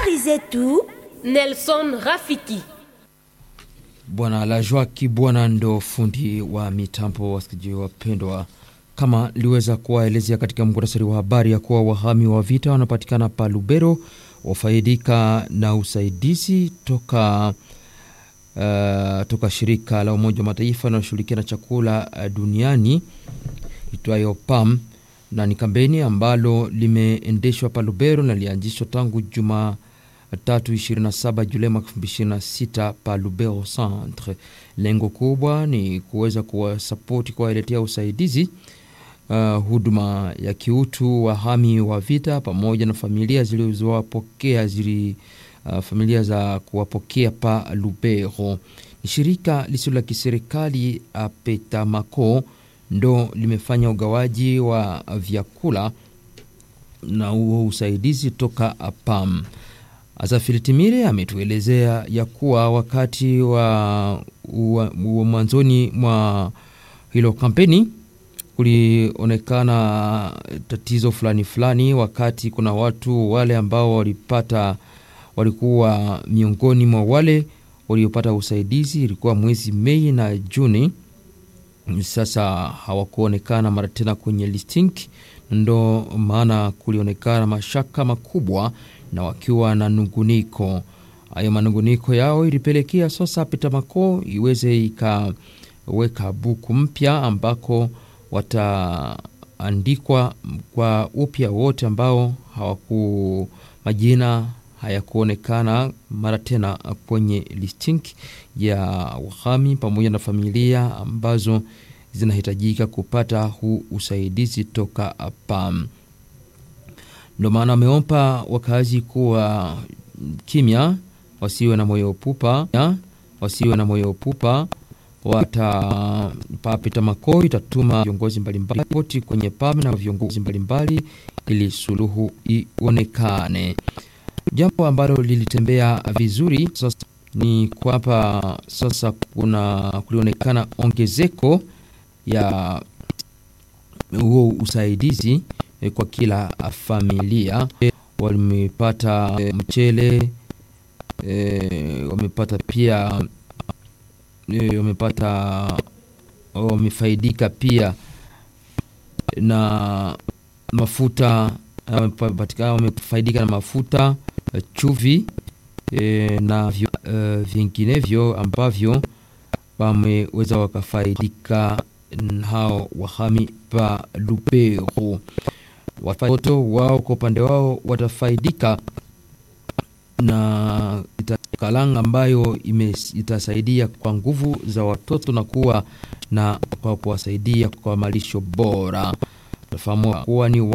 Habari zetu Nelson Rafiki. Bwana Lajwa Kibwana ndo fundi wa mitambo. Wasikilizaji wapendwa, kama liweza kuwaelezea katika muktasari wa habari ya kuwa wahami wa vita wanapatikana pa Lubero wafaidika na usaidizi toka uh, toka shirika la Umoja wa Mataifa linaloshughulikia na chakula uh, duniani itwayo PAM, na ni kampeni ambalo limeendeshwa pa Lubero na lianzishwa tangu juma tatu 27 Julai mwaka 2026 pa Lubero Centre. Lengo kubwa ni kuweza kuwasapoti, kuwaletea usaidizi uh, huduma ya kiutu wahami wa vita pamoja na familia zilizowapokea zili uh, familia za kuwapokea pa Lubero. Ni shirika lisilo la kiserikali Apetamako ndo limefanya ugawaji wa vyakula na huo usaidizi toka PAM. Azafiri Timire ametuelezea ya kuwa wakati wa, wa, wa mwanzoni mwa hilo kampeni kulionekana tatizo fulani fulani, wakati kuna watu wale ambao walipata walikuwa miongoni mwa wale waliopata usaidizi, ilikuwa mwezi Mei na Juni. Sasa hawakuonekana mara tena kwenye listing, ndo maana kulionekana mashaka makubwa na wakiwa na nunguniko. Hayo manunguniko yao ilipelekea sasa Petamako iweze ikaweka buku mpya ambako wataandikwa kwa upya wote ambao hawaku majina hayakuonekana mara tena kwenye listing ya wahami pamoja na familia ambazo zinahitajika kupata huu usaidizi toka PAM. Ndio maana wameomba wakazi kuwa kimya, wasiwe na moyo pupa, wasiwe na moyo pupa. Wata Petamako itatuma viongozi mbalimbali ripoti kwenye PAM na viongozi mbalimbali ili suluhu ionekane. Jambo ambalo lilitembea vizuri sasa ni kwamba sasa kuna kulionekana ongezeko ya huo usaidizi kwa kila familia. Wamepata mchele e, wamepata pia e, wamepata wamefaidika pia na mafuta wamefaidika na mafuta chuvi e, na e, vinginevyo ambavyo wameweza wakafaidika hao wahami pa Lubero. Watoto wao kwa upande wao watafaidika na kalanga ambayo ime, itasaidia kwa nguvu za watoto na kuwa na kwa kuwasaidia kwa malisho bora. Tafahamu kuwa ni